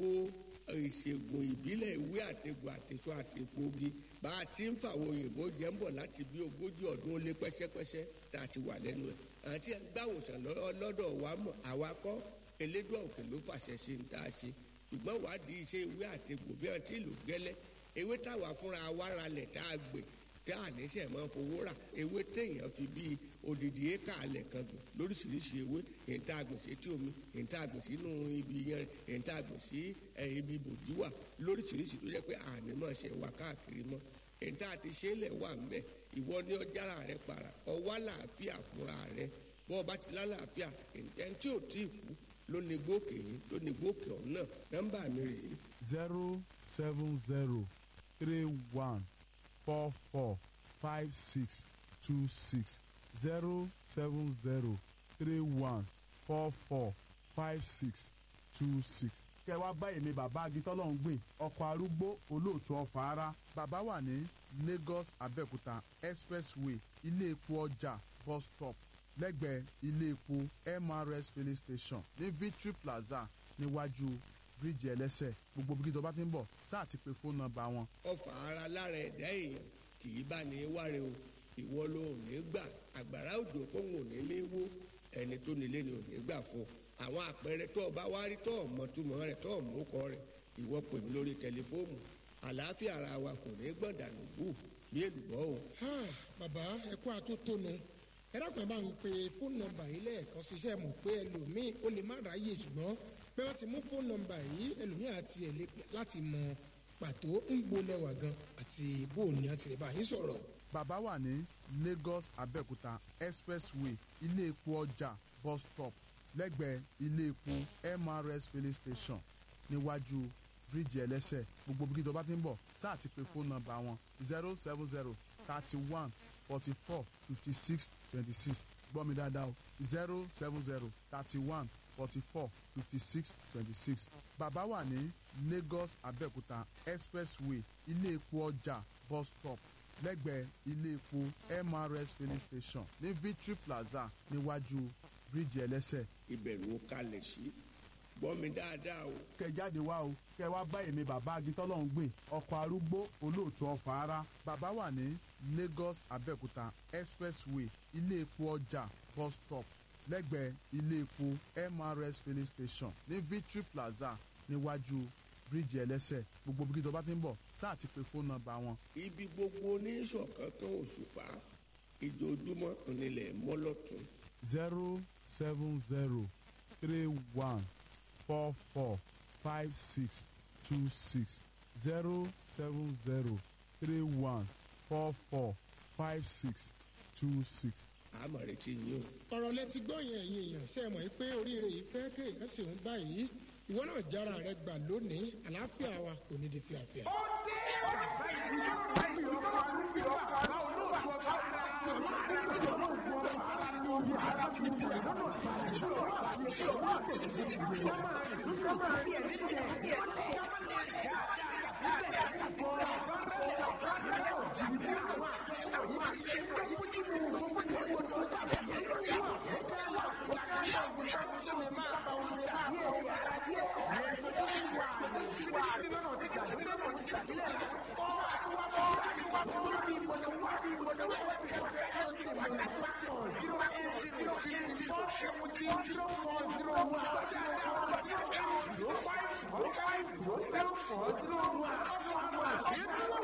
gbogbo ìṣègùn ìbílẹ̀ ìwé àtegbò àtẹ̀sọ àtẹ̀gbògi bá a ti ń fàwọn òyìnbó jẹ́ ń bọ̀ láti bí ogójì ọdún ó lé pẹ́sẹ́pẹ́sẹ́ tá a ti wà lẹ́nu ẹ̀ àti gbàwòsàn lọ́dọ̀ wa mọ̀ àwa kọ́ elédùn òkè ló fàṣẹ ṣe ń tá a ṣe ṣùgbọ́n wádìí iṣẹ́ ìwé àtegbò bí wọ́n ti lò gẹ́lẹ́ ewé táwa fúnra wa ralẹ̀ tá a gbè tá a níṣẹ́ máa fowó rà ewé téèyàn fi bíi odidi éka alẹ̀ kan gbìn lóríṣiríṣi ewé èyí tá a gbìn sí etí omi èyí tá a gbìn sínú ibi yẹn èyí tá a gbìn sí ibi bòjú wà lóríṣiríṣi tó jẹ́ pé àní máa ṣe wà káàkiri mọ́ èyí tá a ti ṣe é lẹ̀ wà ń bẹ̀ ìwọ ní ọjàrà rẹ para ọwọ́ àlàáfíà fúnra rẹ bọ́ ọba ti lálàáfíà ẹni tí ò tí ì kú ló ní gbókè yìí ló ní gbókè ọ̀hún náà nọ́mbà mi rèé. zero seven zero three one four four five six two six zero seven zero three one four four five six two six. kẹ wá bá èmi bàbá agitọ́lọ́hún gbìn ọkọ̀ arúgbó olóòtú ọ̀fà ara bàbá wà ní Lagos Abẹ́òkúta expressway ilé epo ọjà bus stop lẹ́gbẹ̀ẹ́ ilé epo MRS filling station ní Victory Plaza níwájú bíríìjì ẹlẹ́sẹ̀ gbogbo bí kíjọba ti ń bọ̀ sáà ti pe fóònù nọ́mbà wọn. ọfà ara lára ẹ̀dá èèyàn kì í bá ní wáre o ìwọ ló ò ní gbà àgbàrá òjò kóhùn ò ní lé wó ẹni tó nílé ni ò ní gbà fún àwọn àpẹẹrẹ tó o bá wá rí tó o mọ túmọ̀ rẹ̀ tó o mú kọ rẹ̀ ìwọ pè mí lórí tẹlifóònù àlàáfíà ara wa kò ní gbọ̀dànù bù bí èlùbọ́ o. bàbá ẹ kú àtótónu ẹ dákun ẹ bá ń pe fóònù nọ́mbà yìí lẹ́ẹ̀kan ṣiṣẹ́ mọ̀ pé ẹlòmíì ó lè má ráyè ṣùgbọ́n pé wọ́n ti mú fóònù nọ́mbà yìí ẹlòmíì àti ẹ̀ lè láti mọ pàtó ń gbolẹ̀wà gan àti bóòní àti rẹ̀ bá yín sọ̀rọ̀. bàbá wà ní Lagos Abẹ́òkúta expressway ilé epo ọjà bus stop lẹ́gbẹ̀ẹ́ ilé epo MRS filling station níwájú bíríìjì ẹlẹ́sẹ̀ gbogbo bí kíjọba ti ń bọ̀ sáà ti pe fóònù nọ́mbà wọn zero seven zero thirty one forty four fifty six twenty six gbọ́ mi dáadáa o zero seven zero thirty one forty four fifty six twenty six bàbá wà ní Lagos Abẹ́òkúta expressway ilé epo ọjà bus stop lẹ́gbẹ̀ẹ́ ilé epo MRS filling station ní Victory Plaza níwájú bíríìjì ẹlẹ́sẹ̀. ìbẹ̀rù ó kalẹ̀ sí gbọ́ mi dáadáa o. kẹ jáde wá o kẹ wá bá èmi bàbá agitọ́lọ́hún gbìn ọkọ̀ arúgbó olóòtú ọ̀fà ara bàbá wà ní Lagos Abẹ́òkúta expressway ilé epo ọjà bus stop lẹ́gbẹ̀ẹ́ ilé epo MRS filling station ní Victory Plaza níwájú bíríìjì ẹlẹ́sẹ̀ gbogbo bí kíjọba ti ń bọ̀ sáà ti pe fóònù nọ́mbà wọn. ibi gbogbo oníṣọ̀kan kan òṣùpá ìjojúmọ́ onílẹ̀ mọ́lọ́tún. zero seven zero three one four four five six two six zero seven zero three one four four five six two six. àmọ̀ retí yín o. ọ̀rọ̀ lẹ ti gbọ́ yẹn ẹ̀yin èèyàn ṣe é mọ̀ pé oríire yìí fẹ́ kéèyàn sì ń báyìí ìwọ náà jára rẹ gbà lónìí àlàáfíà wa kò ní di fíafíà. ó dé bàbá ìlú bàbá ìlú ọkọ arúgbó bàbá olóòtú ọkọ Zero